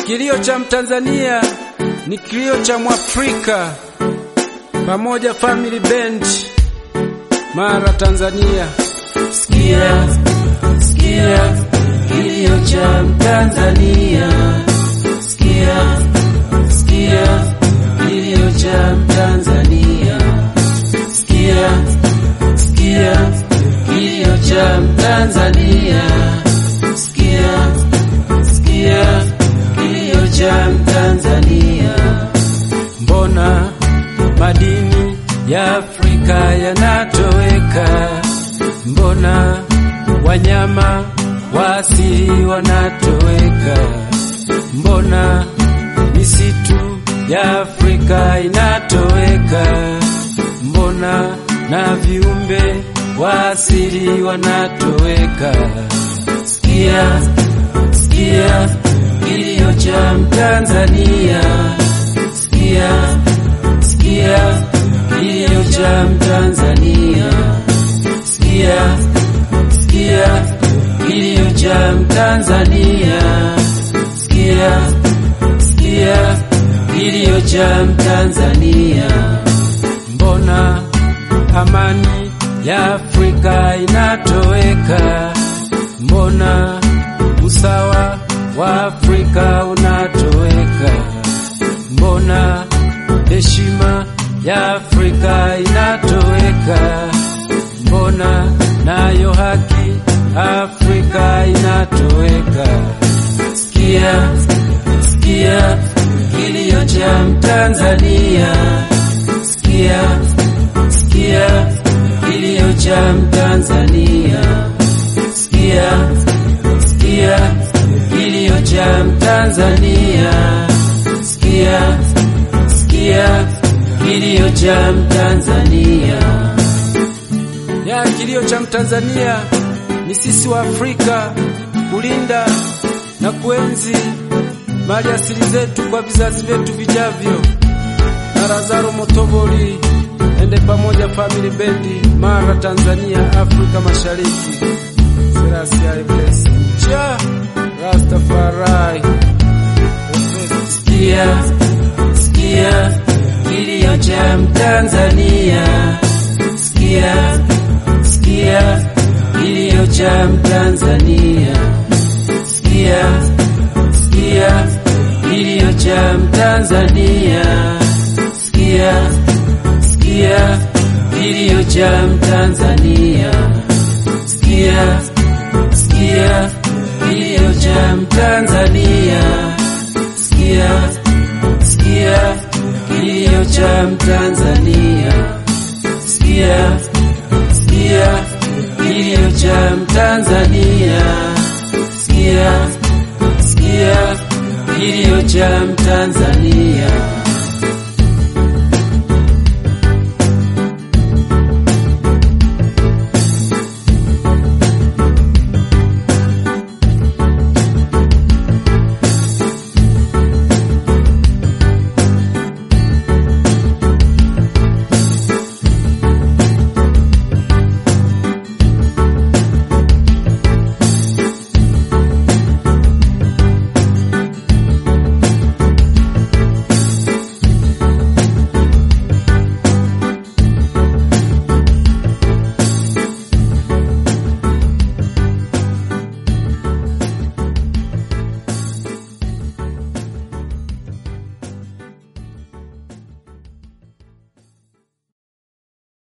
Kilio cha Mtanzania ni kilio cha Mwafrika. Pamoja Family Band, Mara, Tanzania. Sikia, sikia kilio cha Mtanzania. Sikia, sikia kilio cha Mtanzania. Sikia, sikia kilio cha Mtanzania. Sikia, sikia kilio cha Mtanzania. Mbona madini ya Afrika yanatoweka? Mbona wanyama wa asili wanatoweka? Mbona misitu ya Afrika inatoweka? Mbona na viumbe wa asili wanatoweka? Sikia, sikia kilio cha Mtanzania. Sikia, sikia kilio cha Mtanzania. Sikia, sikia kilio cha Mtanzania. Sikia, sikia kilio cha Mtanzania. Mbona amani ya Afrika inatoweka? Mbona usawa wa Afrika unatoweka? Mbona heshima ya Afrika inatoweka? Mbona nayo haki Afrika inatoweka? Sikia, sikia kilio cha Mtanzania. Sikia, sikia kilio cha Mtanzania. Sikia, sikia kilio cha Mtanzania. Sikia, sikia kilio cha Mtanzania. ya kilio cha Mtanzania ni sisi wa Afrika kulinda na kuenzi mali asili zetu kwa vizazi vyetu vijavyo. Na Lazaro Motoboli ende pamoja Family Bendi, Mara, Tanzania, Afrika Mashariki. Selassie bless cha Rastafari. Sikia, sikia kilio cha Mtanzania. Sikia, sikia kilio cha Mtanzania. Sikia, sikia kilio cha Mtanzania. Sikia, sikia kilio cha Mtanzania. Sikia, sikia kilio cha Mtanzania. Sikia, sikia kilio cha Mtanzania. Sikia, sikia kilio cha Mtanzania. Sikia, sikia kilio cha Mtanzania.